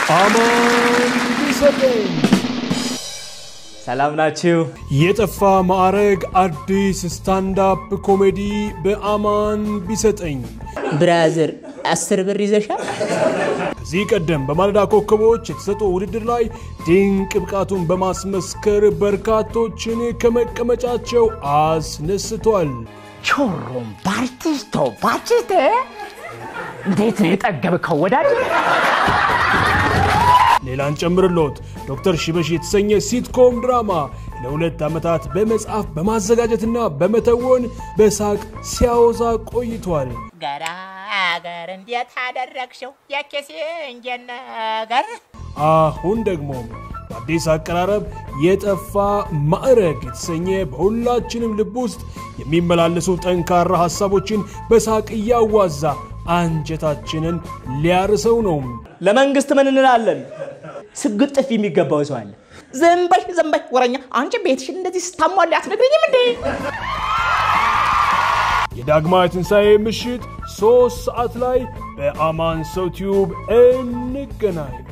አማን ቢሰጠኝ ሰላም ናችሁ? የጠፋ ማዕረግ አዲስ ስታንዳፕ ኮሜዲ በአማን ቢሰጠኝ ብራዘር አስር ብር ይዘሻል? ከዚህ ቀደም በማለዳ ኮከቦች የተሰጠው ውድድር ላይ ድንቅ ብቃቱን በማስመስከር በርካቶችን ከመቀመጫቸው አስነስቷል። ቾሮም ባርቲስቶ ባችቴ እንዴት ነው የጠገብከው ወዳጅ? ሌላን ጨምርሎት ዶክተር ሽበሽ የተሰኘ ሲትኮም ድራማ ለሁለት ዓመታት በመጽሐፍ በማዘጋጀትና በመተወን በሳቅ ሲያወዛ ቆይቷል። ገራገር እንዴት አደረግሽው የኬሴንጀን ነገር አሁን ደግሞ በአዲስ አቀራረብ የጠፋ ማዕረግ የተሰኘ በሁላችንም ልብ ውስጥ የሚመላለሱ ጠንካራ ሐሳቦችን በሳቅ እያዋዛ አንጀታችንን ሊያርሰው ነው። ለመንግስት ምን እንላለን? ስግጥ ጥፊ የሚገባው ሰው አለ። ዝም በይ ዝም በይ ወረኛ። አንቺ ቤትሽን እንደዚህ ስታሟል አትነግሪኝም እንዴ? የዳግማዊ ትንሣኤ ምሽት ሦስት ሰዓት ላይ በአማን ሰው ቲዩብ እንገናኝ።